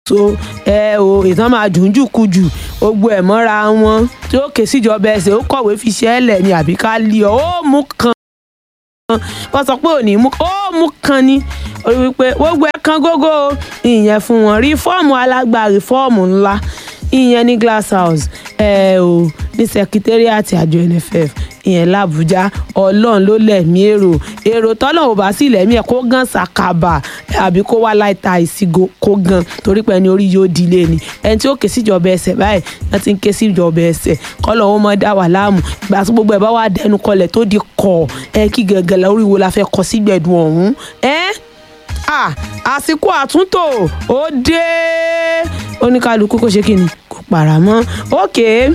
tó ẹ o ìtàn máa dùn jù kú jù gbogbo ẹ̀ mọ́ra wọn tí ó ké síjọba ẹsẹ̀ ó kọ̀wé fi ṣẹ́ ẹ̀ lẹ̀ ni àbí ká lé ọ ó mú kan wọ́n sọ pé òní mú ó mú kan ni orí wípé gbogbo ẹ̀ kan gógó ìyẹn fún wọn rífọ́ọ̀mù alágbá rífọ́ọ̀mù ńlá ìyẹn ní glass house ẹ o ní sekitariati àjọ nff ìyẹn làbújá ọlọ́run ló lẹ̀mí èrò èrò tọ́lọ̀ ò bá sì lẹ̀mí ẹ̀ kó gan sàkàbà àbí kó wá láìta ìsìgò kó gan torí pé ẹni orí yóò dilé ni ẹni tí ó ké síjọba ẹsẹ̀ báyìí wọ́n ti ń ké síjọba ẹsẹ̀ kọ́lọ̀ ó mọ́ dá wà láàmú ìgbà tí gbogbo ẹ̀ bá wà dẹnu kọlẹ̀ tó di kọ̀ ẹ kí gẹ̀gẹ̀ lórí wo la fẹ́ kọ sígbẹ̀dùn ọ̀hún ẹ́ ah àsìkò àtúntò ó dé oníkálukú kó ṣe kí ni kò pàrà mọ́ ókè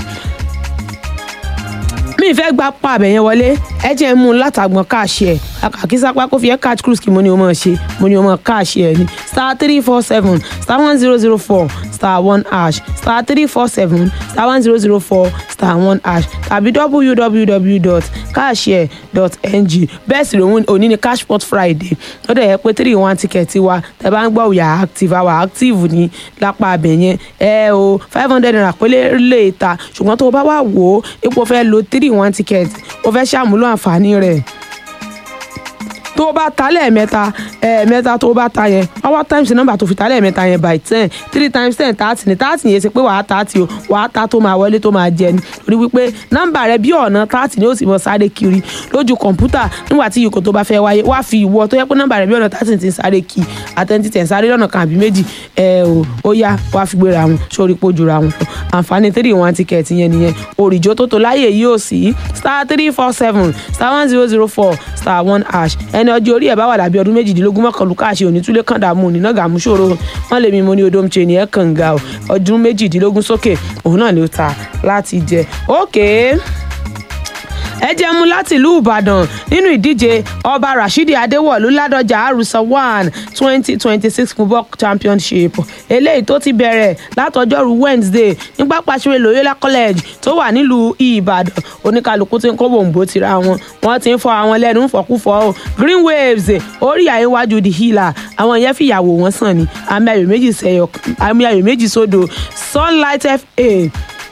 mi fẹ́ gba pa àbẹ̀ yẹn wọlé ẹ jẹ́ mú un látàgbọ̀n káàṣì ẹ̀ àkàkí sápá kó fi ẹ́ catch cruise kí mo ní o mọ̀ ṣe mo ní o mọ̀ káàṣì ẹ̀ ni star three four seven star one zero zero four star one hash star three four seven star one zero zero four star one hash tàbí www.cashshare.ng bẹ́ẹ̀ sì lòun òní ni cashpot friday ó dẹ̀ yẹ pé three one ticket wa tẹ bá ń gbọ́ òyà active àwa active ní lápá abẹ yẹn ẹ o five hundred naira pélé lè ta ṣùgbọ́n tó o bá wà wò ó ipò fẹ́ lo three one ticket o fẹ́ ṣàmúlò àǹfààní rẹ̀ tó o bá ta lẹ́ẹ̀mẹ́ta ẹ̀ẹ̀mẹ́ta tó o bá ta yẹn power times number tó fi ta lẹ́ẹ̀mẹ́ta yẹn by ten three times ten thirty ní thirty yẹn ṣe pé wàá thirty o wàá ta tó máa wọlé tó máa jẹ ni torí wípé nọ́mbà rẹ bí ọ̀nà thirty ni ó sì mọ sáré kiri lójú kọ̀ǹpútà nígbà tí ìkò tó bá fẹ́ wáyé wá fi ìwọ tó yẹ pé nọ́mbà rẹ bí ọ̀nà thirty ti ń sáré kí àtẹ̀ntì tẹ̀ ń sáré lọ́nà kan àbí méjì ẹ o ó yá wá fi gbéra wọn sórí pójú ra wọn lọ àǹfààní three one ticket yẹn nìyẹn òrìjó tó tó láyè yìí ò sí star three four seven star one zero zero four star one hash ẹni ọjọ́ orí ẹ̀ bá wà lábí ọdún méjìdínlógún mọ́kànlú káàṣe òní túlé kàn dààmú òní náà gàmú ṣòro wọn lè mi mo ní odom ṣe ní ẹ̀ kàn ga ọdún méjìdínlógún sókè òun náà ló ta láti jẹ ókè. Okay ẹ jẹ́ mú láti ìlú ìbàdàn nínú ìdíje ọba rashidi adéwọ̀lú ládọjà àrùsọ one twenty twenty six football championship eléyìí tó ti bẹ̀rẹ̀ látọjọ́rú wednesday ní pápá ìṣeré loyola college tó wà nílùú ìbàdàn oníkálukú tí ń kó bòǹbò tira wọn wọ́n ti ń fọ àwọn lẹ́nu ń fọkúfọ o green waves orí àyíwájú the healer àwọn yẹn fìyàwó wọn sàn ní àmì ayò méjì sẹyọ àmì ayò méjì sódò sunlight fa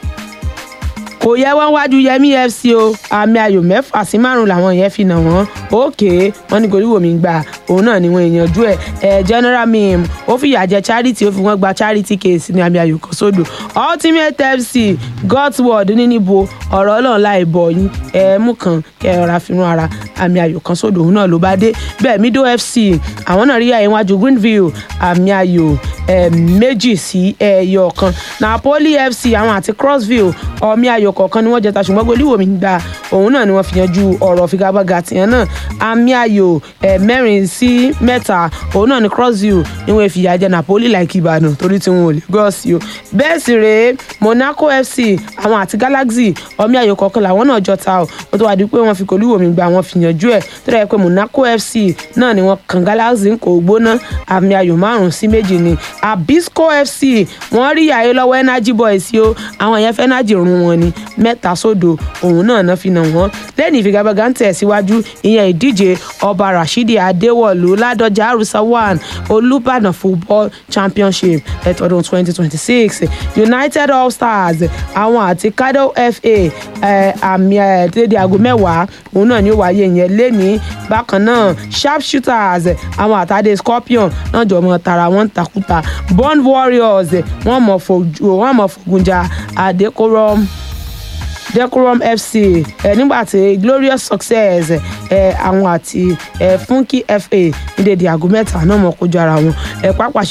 kò yẹ wọn wájú yẹmí fc o àmì ayò mẹ́fà sí márùn làwọn yẹn fi nà wọ́n òkè wọn ní goríwò mi gbà òun náà ni wọn èèyànjú ẹ ẹ general mim ó fìyà jẹ charity ó fi wọn gba charity case ní àmì ayò kan sódò ultimate fc godward níníbo ọ̀rọ̀ ọlọ́run láì bọ̀ yín ẹ mú kan kẹ ẹ rọra fínú ara àmì ayò kan sódò òun náà ló bá dé bẹ́ẹ̀ middle fc àwọn náà rí àyè wájú greenville àmì ayò méjì sí ẹyọ kan napoli fc àwọn àti crossville ọmí ayò kọ̀ọ̀kan ni wọ́n jẹta ṣùgbọ́n golíwò mi gba òun náà ni wọ́n fi yanjú ọ̀rọ̀ figagbága tìyẹn náà àmì ayò mẹ́rin sí mẹ́ta òun náà ni crossville ni wọ́n fi yà jẹ napoli like ìbàdàn torí tí wọn ò lè gọ́ọ̀sì o bẹ́ẹ̀ sì rèé monaco fc àwọn àti galaxy ọmí ayò kọ̀ọ̀kan làwọn náà jọta o ó tó wá di pé wọ́n fi golíwò mi gba wọ́n fi yanjú ẹ̀ tó dẹ̀ pé monaco fc náà ni wọ́n kan galaxy ń kò gbóná àmì ayò márùn-ún sí méjì ni abisco fc wọ́n rí àyè lọ́wọ́ energy boys o àwọn yẹn fẹ́ energy run wọn ni mẹ́ta sódò òun náà náà fi nà wọ́n lẹ́yìn ìfigagbága ń tẹ̀síwájú ìyẹn ìdíje ọba rashidi adéwọ̀lú ládọjà àrùsá one olùbàdàn football championship ẹ̀tọ́dún twenty twenty six united all stars àwọn àti kado fa àmì ẹ̀ẹ́dẹ́dẹ́ aago mẹ́wàá òun náà ni ó wáyé yẹn lẹ́ni bákan náà sharp shooters àwọn àtàdé scorpion náà jọ mọ tara wọn takuta bond warriors wọn mọ fogunjà adekorom decorum fc ẹ nígbà tí glorious success ẹ àwọn àti ẹ funky fa ní dédé aago mẹ́ta náà mọ̀ kójú ara wọn ẹ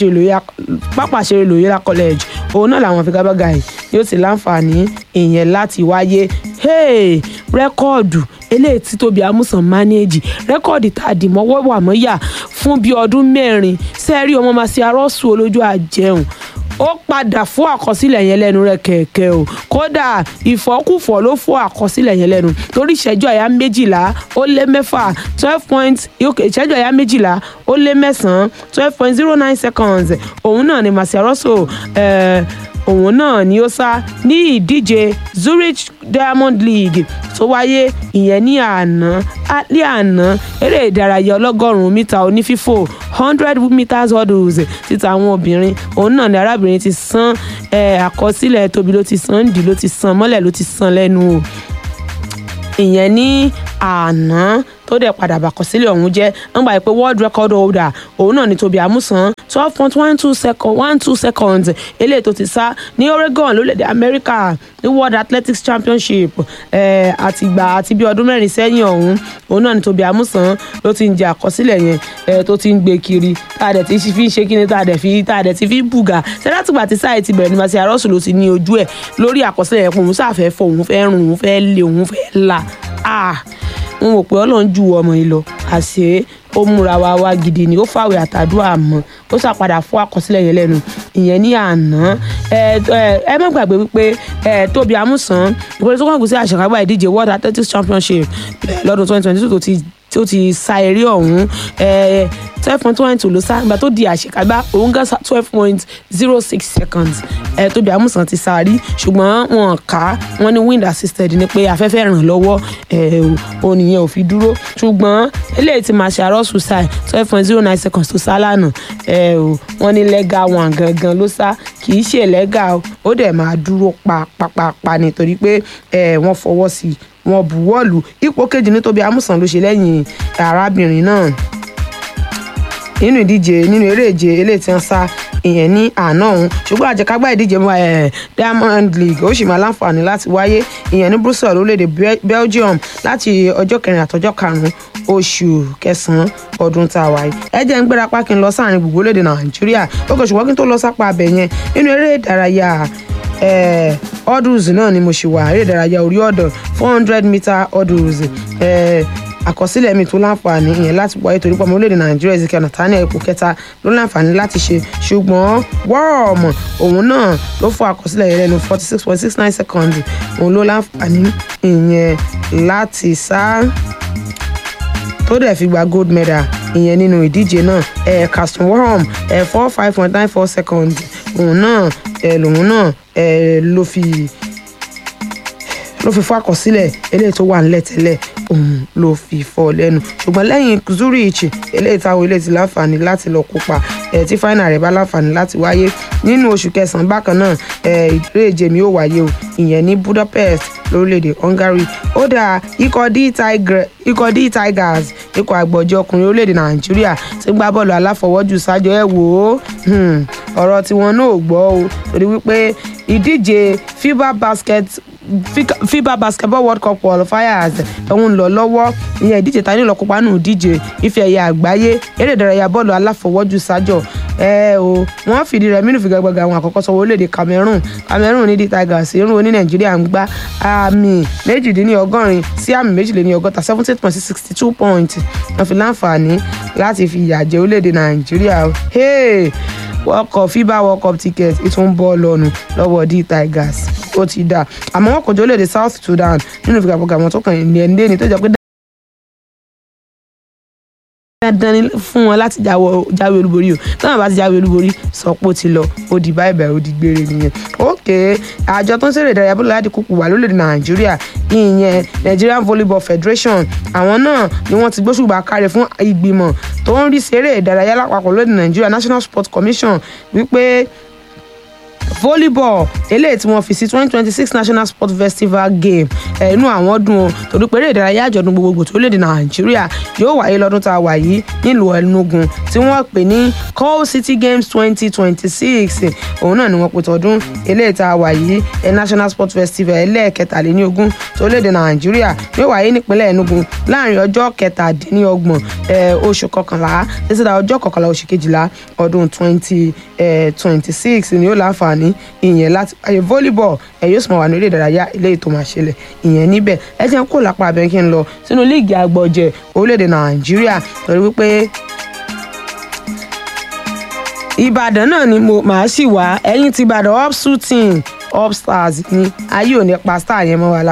pápáṣeré lòyìnlá college òun náà làwọn figagbága yìí yóò ti láǹfààní ìyẹn láti wáyé rẹ́kọ̀dù eléyìí tí tóbi amúsàn mánéèjì rẹ́kọ̀dì tá a dì mọ́wọ́ wà mọ́yà fún bíi ọdún mẹ́rin sẹ́ẹ̀rí ọmọ màsí arọ́sùn olójú àjẹun ó padà fún àkọsílẹ̀ yẹn lẹ́nu rẹ̀ kẹ̀kẹ́ o kódà ìfọ́kùfọ́ ló fún àkọsílẹ̀ yẹn lẹ́nu torí ìṣẹ́jú àyá méjìlá ó lé mẹ́fà twelve point ìṣẹ́jú àyá méjìlá ó lé mẹ́sàn-án twelve point zero nine seconds òun náà ni màsíárọ́sọ òun náà ni ó sá ní ìdíje Zurich Diamond League tó wáyé ìyẹn ní àná alẹ́ àná eré ìdárayá ọlọ́gọ́rùn-ún mítà onífífò hundred meters hurdles títa àwọn obìnrin òun náà ni arábìnrin ti san àkọsílẹ̀ tóbi ló ti san dì ló ti san mọ́lẹ̀ ló ti san lẹ́nu o ìyẹn ní àná tó dẹ̀ padà bàkọsílẹ̀ ọ̀hún jẹ́ nígbà pé world record holder òun náà ni Tóbi Amusan twelve point one two second one two seconds eléyìí tó ti sá ní Oregon lórílẹ̀‐èdè America ní World Athletics Championship àtìgbà àti bí ọdún mẹ́rin sẹ́yìn ọ̀hún òun náà ni Tóbi Amusan ló ti ń jẹ àkọsílẹ̀ yẹn tó ti ń gbé kiri tá a dẹ̀ ti fi ń ṣe kíni tá a dẹ̀ fi tá a dẹ̀ ti fi ń bùgà sẹ́dátìgbà tí sáà ti bẹ̀rẹ̀ ní màsí àrọ́sùn ló ti ní ojú ẹ̀ lórí àkọsílẹ̀ yẹn pé òun sáà fẹ́ fọ òun fẹ́ rùn òun fẹ́ lé òun fẹ́ la n ò pé ọlọ́run ju ọmọ yìí lọ àṣé ó múra wa wá gidi ni ó fàwé àtàdúrà mọ́ ó ṣàpadà fún àkọsílẹ̀ yẹn lẹ́nu ìyẹn ní àná ẹ má gbàgbé wípé Tóbi Amusan ìpínlẹ̀ tó kàn kù sí àṣekágbá ìdíje World Athletics Championship lọ́dún twenty twenty two tó ti tó ti sa eré ọ̀hún twelve point one two ló sá ìgbà tó di àṣekágbá òun gán twelve point zero six seconds ẹ Tóbi Amusan ti sá rí ṣùgbọ́n wọn kà á wọn ní wind assisted ni pé afẹ́fẹ́ ràn lọ́wọ́ òun nìyẹn ò fi dúró ṣùgbọ́n eléyìí ti máa ṣe àrọ́sùn sáì twelve point zero nine seconds tó sá lánàá wọn ní lẹ́gà wọn gangan ló sá kì í ṣe lẹ́gà ó dẹ̀ máa dúró pa pàpàpà nítorí pé wọ́n fọwọ́ sí i wọ́n buwọ́lù ipò kejì ní Tóbi Amusan ló ṣe lẹ́yìn arábìnrin náà nínú ìdíje nínú eré ìje eléyìí tí wọ́n sá ìyẹn ní àná òun ṣùgbọ́n àjẹkágbá ìdíje Diamond League ó sì máa láǹfààní láti wáyé ìyẹn ní Brussels orílẹ̀-èdè Belgium láti ọjọ́ kẹrin àtọjọ́ karùn-ún oṣù kẹsàn-án ọdún tá a wà yìí ẹ jẹ́ ń gbéra pákí ń lọ sáàrin gbogbo orílẹ̀-èdè Nàìjíríà ó kò ṣùgbọ́n kí n tó lọ sápá abẹ yẹn nínú eré ìdárayá hurdles náà ni mo ṣì wà eré ìdárayá orí ọ̀dọ̀ four hundred meter hurdles àkọsílẹ̀ mi tó láǹfààní ìyẹn láti wáyé torí pé ọmọ orílẹ̀-èdè nàìjíríà Ezekiel Nathaniel ipò kẹta ló láǹfààní láti ṣe ṣùgbọ́n wọ́ọ̀mù òun náà ló fọ àkọsílẹ̀ yẹn lẹ́nu forty six point six nine seconds òun ló láǹfààní ìyẹn láti sá tó dẹ̀ fi gba gold medal ìyẹn nínú ìdíje náà ẹ̀ Carson Worm ẹ̀ four five point nine four seconds òun náà ẹ̀ lòun náà ẹ̀ ló fi ló fi fọ́ àkọsílẹ̀ eléyìí tó wà nílẹ̀ tẹ́lẹ̀ òun ló fi fọ́ lẹ́nu ṣùgbọ́n lẹ́yìn Zurich eléyìí táwọn eléyìí ti láǹfààní láti lọ kópa ẹ̀ tí fáínà rẹ̀ bá láǹfààní láti wáyé nínú oṣù kẹsàn-án bákan náà ẹ̀ ìdíje mi ó wáyé o ìyẹn ní Budapest lórílẹ̀‐èdè Hungary ó dà ikọ̀ D Tigers ikọ̀ àgbọ̀jọ ọkùnrin orílẹ̀‐èdè Nàìjíríà ti gbá bọ́ọ̀lù aláfọwọ́jù sájọ ẹ̀ wò ó ọ̀rọ̀ tiwọn náà ò gbọ́ o torí wípé ìdíje FIBA basket FIBA basketball world cup qualifiers òun ń lọ lọ́wọ́ ìyẹn ìdíje ta ní lọ kópa nù díje ife ẹ̀yẹ àgbáyé eré ìdárayá bọ́ọ̀lù aláfọwọ́jù sájọ ẹ o wọ́n fìdí rẹ̀ mínú figagbága àwọn àkọ́kọ́ sọ orílẹ̀-èdè Cameroon Cameroon ní D Tigers irun oní Nàìjíríà ń gbá àmì méjìdínlọ́gọ́rin sí àmì méjìléníọgọ́ta seventy eight point sixty two point wọ́n fi láǹfààní láti fi ìyà jẹ orílẹ̀-èdè Nàìjíríà world cup FIBA world cup ticket ìtún bọ́ lọ́nu lọ́wọ́ D Tigers ó ti dà àmọ́ wọn kò jọ lóde South Sudan nínú ìfigagbága àwọn tó kàn ní ẹni ní tó jẹ́ pé dandan ni fún wọn láti jáwé olúborí o táwọn bá ti jáwé olúborí sọ pé ó ti lọ ó di báyìí báyìí ó di gbére nìyẹn ok àjọ tó ń ṣeré ìdárayá bọ́ọ̀lù láti kúkú wà lórílẹ̀‐èdè nàìjíríà ìyẹn Nigerian Volleyball Federation àwọn náà ni wọ́n ti gbóṣùbà káre fún ìgbìmọ̀ tó ń rí ṣeré ìdárayá lápapọ̀ lórílẹ̀‐èdè nàìjíríà National Sports Commission wípé volleyball eléyìí tí wọ́n fi sí twenty twenty six national sports festival game ẹnu àwọn dùn ó torí pé eré ìdárayá àjọ̀dún gbogbogbò tó léde nàìjíríà yóò wáyé lọ́dún tá a wà yìí nílùú Enugu tí wọ́n pè ní Coal City Games twenty twenty six òun náà ni wọ́n pè tọdún eléyìí tá a wà yìí ẹ national sports festival ẹlẹ́ẹ̀kẹtàléníogún tó léde nàìjíríà yóò wáyé nípínlẹ̀ Enugu láàrin ọjọ́ kẹtàdínlọ́gbọ̀n oṣù kọkànlá títí da ọjọ́ kọkànlá oṣù kejìlá ọdún twenty twenty six ni ó láǹfààní ìyẹn láti ayé volleyball ẹ yóò sì máa wà ní eré ìdárayá eléyìí tó máa ṣẹlẹ̀ ìyẹn níbẹ̀ ẹ jẹ́ kó lápá abẹ́ kí n lọ sínú líìgì àgbọ̀jẹ̀ orílẹ̀-èdè nàìjíríà torí wípé ìbàdàn náà ni mo máa sì wá ẹ̀yìn ti ìbàdàn up shooting up stars ni ayé ò ní pa star yẹn mọ́ wa lára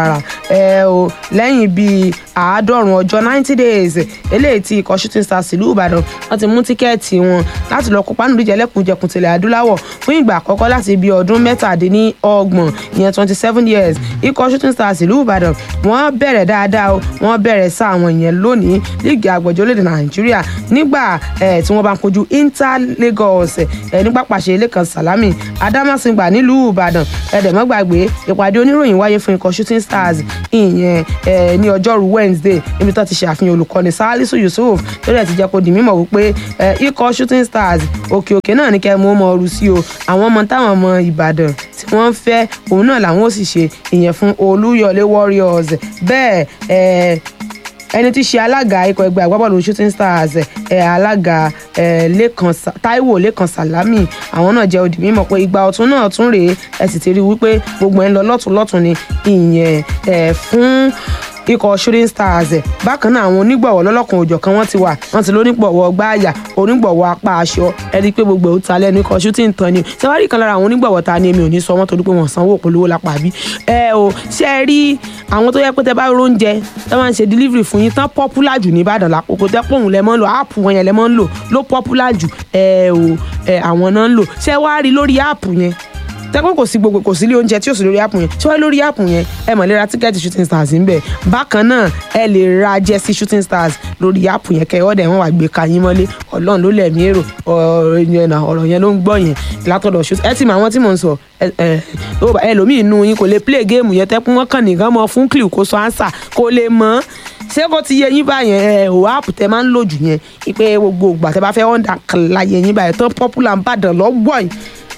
ẹ o lẹ́yìn bíi àádọ́rùn ọjọ́ ninety days eléyìí tí ikọ̀ shooting stars ìlú ìbàdàn wọ́n ti mú tíkẹ́ẹ̀tì wọn láti lọ kópa nínú ìdíje ẹlẹ́kùnjẹkùn tilẹ̀ adúláwọ̀ fún ìgbà àkọ́kọ́ láti ibi ọdún mẹ́tàdínlọ́gbọ̀n ìyẹn twenty seven years ikọ̀ shooting stars ìlú ìbàdàn wọ́n bẹ̀rẹ̀ dáadáa o wọ́n bẹ̀rẹ̀ sáà wọn ìyẹn lónìí líìgì àgbọ̀jọ́ orílẹ̀-èdè nàìjíríà nígbà eh, tí wọ́n bá ń kojú inter lagos eh, nígbà pàṣẹ lẹ́kan salami adamasingba nílùú ìbàdàn ẹ̀ẹ́dẹ̀mọ́gbàgbé ìpàdé oníròyìn wáyé fún ikọ̀ shooting stars ìyẹn eh, ní ọjọ́rú wednesday níbi tó ti ṣe àfihàn olùkọ́ni salisu yusuf tó dẹ̀ ti jẹ́ kó di mímọ̀ wípé eh, ikọ̀ shooting stars òkè òkè náà ní kẹ́ mú ọmọ ọrù sí o àwọn ọmọ táwọn ọmọ ìbàdàn tí wọ́n ń fẹ́ òun náà làwọn ò sì ṣe ìyẹn fún olúyọlé warriors bẹ́ẹ̀ eh, ẹni tí í ṣe alága ikọ̀ ẹgbẹ́ agbábọ́ọ̀lù shooting stars ẹ̀ alága ẹ̀ lẹ́kan Sa- taiwo lẹ́kan salami àwọn náà jẹ́ òdì mímọ̀ pé ìgbà ọ̀tún náà tún rèé ẹ̀ sì ti rí wípé gbogbo ẹ̀ ń lọ lọ́tún lọ́tún ni ìyẹn ẹ̀ fún ikọ̀ shooting stars ẹ̀ bákan náà àwọn onígbọ̀wọ́ lọ́lọ́kan òjọ̀ kan wọ́n ti wà wọ́n ti lónígbọ̀wọ́ gbáàyà onígbọ̀wọ́ apá aṣọ ẹni pé gbogbo ẹ̀ ó ta lẹ́nu ikọ̀ shooting tán ni ṣé wàá rí kan lára àwọn onígbọ̀wọ́ ta ni èmi ò ní sọ wọ́n torí pé wọ́n sanwó polówó lápá bí ẹ o ṣe é rí àwọn tó yẹ pé tẹ bá róúnjẹ tẹ máa ń ṣe delivery fún yín tán popular jù ní Ìbàdàn lápòkò tẹ pọ̀ òun lẹ mọ́ ń lò áàpù wọn yẹn lẹ mọ́ ń lò ló popular jù ẹ o ẹ àwọn náà ń lò ṣé wàá rí lórí áàpù yẹn tẹ́pẹ́ kò sí gbogbo kò sí ilé oúnjẹ tí ò sí lórí áàpù yẹn tí wọ́n lórí áàpù yẹn ẹ mọ̀ lè ra tíkẹ́ẹ̀tì shooting stars ń bẹ̀ bákan náà ẹ lè ra jẹ́sí shooting stars lórí áàpù yẹn kẹ́ ẹ ọ̀dẹ̀ wọn wà gbé ka yín mọ́lé ọlọ́run ló lẹ̀mí èrò ọ̀rọ̀ yẹn náà ọ̀rọ̀ yẹn ló ń gbọ́ yẹn látọ̀dọ̀ shooting ẹ ti mọ àwọn tí mò ń sọ ẹ ẹ ó bá- ẹlòmíì inú yín kò lè play game yẹn tẹ́pẹ́ wọ́n kàn nìkan mọ fún clip kó sọ answer kó lè mọ́ ṣé kò ti yẹ yín báyẹn ẹ ò áàpù tẹ máa ń lò jù yẹn ipe gbogbo ìgbà tẹ bá fẹ́ ọ̀ndà kan láyé yín báyẹn tán popular ń bàdàn lọ́gbọ̀ yìí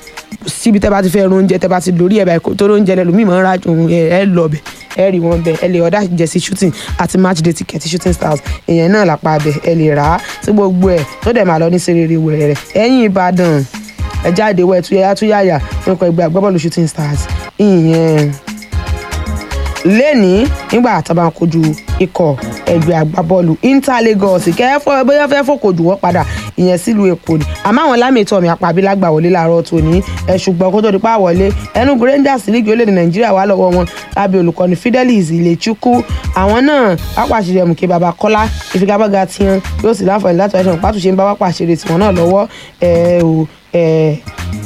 síbi tẹ́ bá ti fẹ́ oúnjẹ tẹ́ bá ti lórí ẹ̀ báyìí kó tó oúnjẹ lẹ́lòmíì máa ń ra òun ẹ̀ ẹ̀ lọ bẹ̀ ẹ̀ rí wọn bẹ̀ ẹ̀ lè ọ̀dà jẹ̀sí shooting àti match day ticket shooting stars èèyàn náà lápá abẹ ẹ̀ lè rà á sí gbogbo ẹ̀ tó dẹ̀ máa lọ ní serere wẹ̀rẹ̀ ẹ̀yìn ìbàdàn ẹ̀ jáde wẹ̀ tuyẹ̀yà tuyàyà nípa ẹgbẹ́ agbábọ́ọ̀lù shooting stars ìyẹn lẹ́ni nígbà àtàbà kojú ikọ̀ ẹgbẹ́ agbábọ́ọ̀lù inter lagos kẹ́fọ́ bóyá fẹ́ fòkòjù wọ́n padà ìyẹn sílùú èkó ni àmọ́ àwọn lámìtọ́ mi àpàbílágbà wọlé láàárọ̀ tòní ẹ̀ ṣùgbọ́n kó tó di pa wọlé enugu rangers lígi orílẹ̀-èdè nàìjíríà wà lọ́wọ́ wọn lábẹ́ olùkọ́ni fidelis ilechukwu àwọn náà pápáṣẹrẹ mùkẹ́ baba kọ́lá ìfigagbága tiwọn yóò sì láǹfààní láti wáṣọ pàtúnṣe ń bá pápáṣẹrẹ tiwọn náà lọ́wọ́ ẹ̀ ò ẹ̀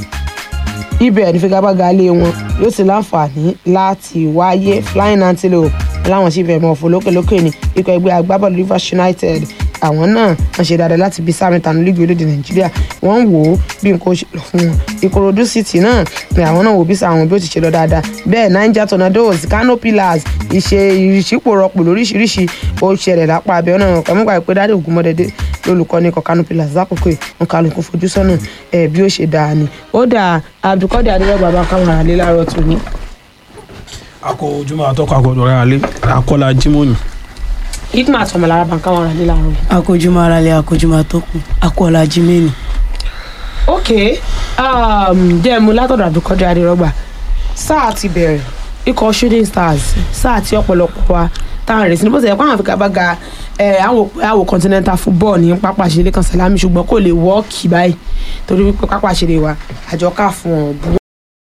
ibẹ̀ ní figagbága lé wọn yóò sì láǹfààní láti wáyé flying antelope láwọn sì fẹ́ mọ̀ fò lókèlókè ní ikọ̀ ẹgbẹ́ agbábọ́ọ̀lù rivers united àwọn náà wọ́n ṣe dáadáa láti bí sáré tanu lígi orílẹ̀-èdè nàìjíríà wọ́n ń wò ó bí nǹkan ó ṣe lọ fún wọn ìkòròdú city náà ni àwọn náà wò bí sàwọn bí ó ti ṣe lọ dáadáa bẹ́ẹ̀ niger tornadoes kano pillars ìṣe ìṣípòrọpò lóríṣiríṣi ó ṣẹlẹ̀ lápá abẹ́ ọ̀nà kàmúgbà pé dáadé ògúnmọ́dẹ́dẹ́ lólùkọ́ni ikọ̀ kano pillars lákòókò nǹkan àlùkò fojú sọ́nà ẹ̀ bí ó ṣe dáa ni ó dà abdulkadir adéwọ́ bàbá káwọn àlè láàárọ̀ tòní. akọ ojúmọ́ àtọkọ àgọdọ rẹ alẹ akọlá jimoni hikma àtọmọlára bá káwọn àlè láàárọ̀ yìí. akójúmọ́ aráalé akójúmọ́ àtọkùn akọ́ọ̀lá jimeni. ok um, jẹ́ mu látọ̀dọ̀ abdulkadir adérọ́gbà sáà ti bẹ̀rẹ̀ ikọ̀ shooting stars sáà tí ọ̀pọ̀lọpọ̀ wa táwọn rẹ̀ sí ní bó ṣe yẹ kó àwọn àfigagbága ẹ̀ àwọn òpè àwò continental football ní pápá ìṣeré kan sàlámì ṣùgbọ́n kò lè wọ́ọ̀kì báyìí torí wípé pápá ìṣeré wa àjọ ká fún ọ